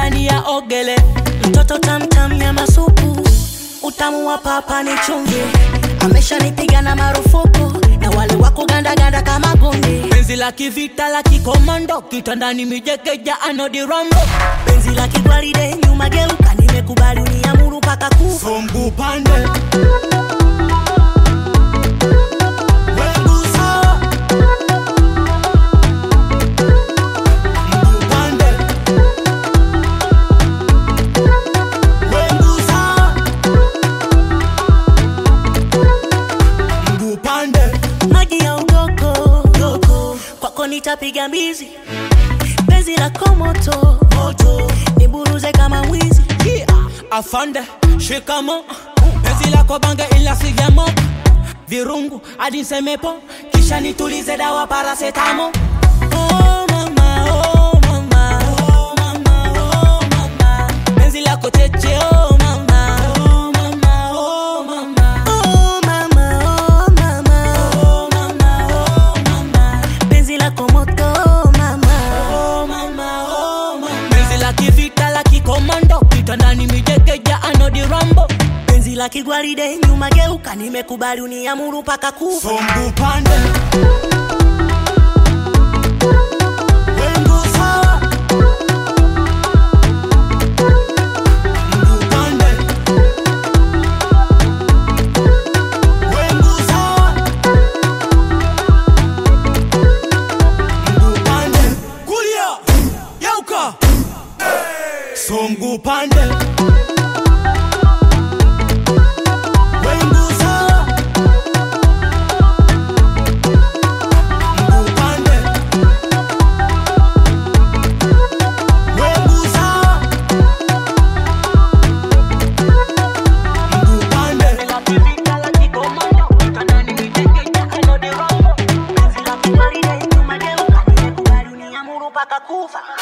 ndani ya ogele mtoto tamtam nyama supu utamu wa papa ni chumvi ameshanipiga na marufuku na wale wako gandaganda kama gundi penzi la kivita la kikomando kitandani mijekeja anodirambo penzi la kigwaride nyuma geuka nimekubali uniamuru mpaka kufa so mguu pande Wengu sawa. Mguu pande. Wengu sawa. Mguu pande. maji ya ugoko goko kwako nitapiga mbizi penzi la komoto moto niburuze kama mwizi Yeah. afande shikamo penzi lako bange ila sigamo virungu hadi nsemepo kisha nitulize dawa parasetamo oh, mama, oh, mama, oh, mama, oh, mama. penzi lako cheche oh, mama, oh, mama, oh, mama. Oh, mama, oh, mama. Oh, mama, oh, mama. penzi la komoto mama Oh, mama, oh, mama. penzi la kivita la kikomando kitandani mijekeja anodirambo penzi la kigwaride nyuma geuka nimekubali uniamuru mpaka kufa Songu pande Wengu sawa Mguu pande Wengu sawa Mguu pande Kulia Yauka Songu pande Wengu sawa Mguu pande. Wengu sawa. Mguu pande. penzi la kigwaride nyuma geuka nimekubali uniamuru mpaka kufa